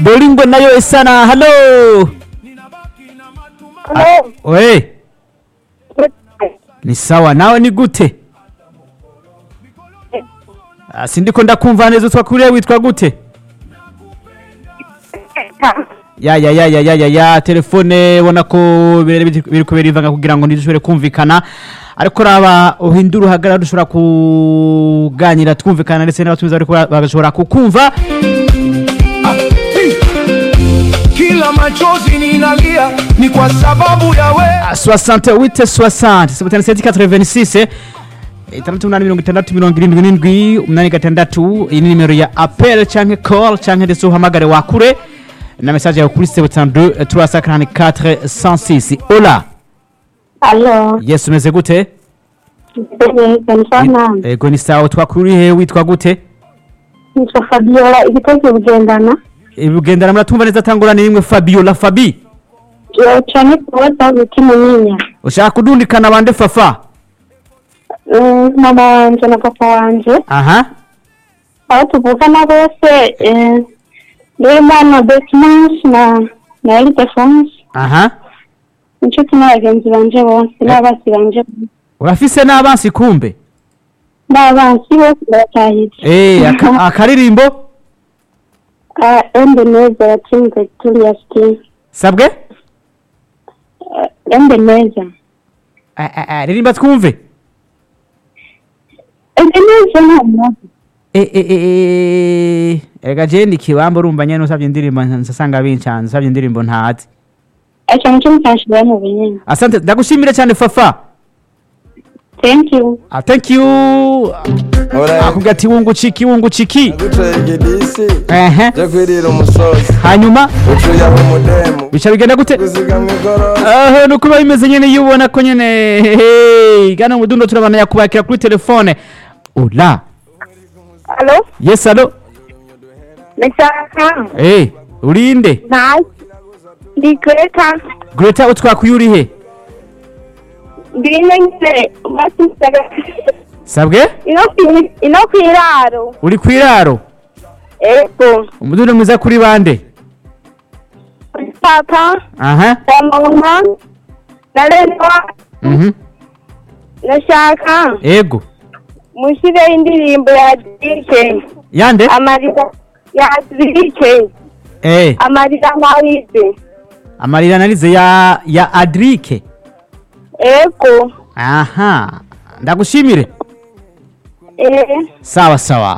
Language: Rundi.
bolingo nayo sana halo Hello. we ni sawa nawe ni gute Ah, sindiko ndakumva neza utwa kuriya witwa gute ya ya ya ya ya ya ya telefone ubona ko birere biti- biri kubera ivanga kugira ngo ntidushobore kumvikana ariko raba uhindura uhagarara dushobora kuganira twumvikana ndetse n'abatumiza bariko bara- bagashobora kukumva kila machozi ninalia ni kwa sababu ya we 68 60 77 86 itandatu umunani mirongo itandatu mirongo irindwi n'indwi umunani gatandatu iyi ni nimero ya apel canke call canke ndetse uhamagare wakure na message yawe kuri 72 344 106 ola Hello. yes umeze gute Neza ni sana. ego ni sawa twakurihe witwa gute Nitwa Fabiola igitego bugendana. bugendana muratumva neza tangura ni rimwe fabiola fabi Yo cyane kubaza biti munyinya. ushaka kudundikana bande fafa Mm, Mama wanje na papa wanje aha aho tuvukana bose eh, Ndimana Betmans na na Ildefonse aha inshuti n'abagenzi banje bose n'abasi banje urafise n'abansi kumbe n'abansi bose baratahije eh aka- akaririmbo Ah, Embe neza yatsinze Julius King sabwe Ah, Embe neza Ah, ah, ah, ririmba twumve Embe neza nta mwazi Eh, eh, eh, eh, ega je ni kiwambo urumva nyene usavye indirimbo nsasanga bincanze usavye indirimbo ntazi aca muco mutanshira mu binyene asante ndagushimire cyane fafa thank you ah, thank you akubwira ati wunguciki wunguciki gutoye igidisi ehe cyo kwirira umusozi hanyuma ucuye aho umudemu bica bigenda gute gusiga mu igoro aho nuko biba bimeze nyene iyo ubona ko nyene hehe gana mu dundo turabana kubakira kuri telefone ula Hello? yes alo Ndashaka. eh urinde Nice. Ndi Greta. greta utwakuye urihe Ndi nyine basisaga. sabwe Ino kwi ino kwiraro. uri kwiraro Ego. umudundo mwiza kuri bande Papa, aha mama, na Lena. mhm Ndashaka. ego Mushire indirimbo ya Dike. yande Amarira ya Dike. eh Amarira mawize. amarira narize ya ya adrike Ego. aha ndagushimire Eh. sawa sawa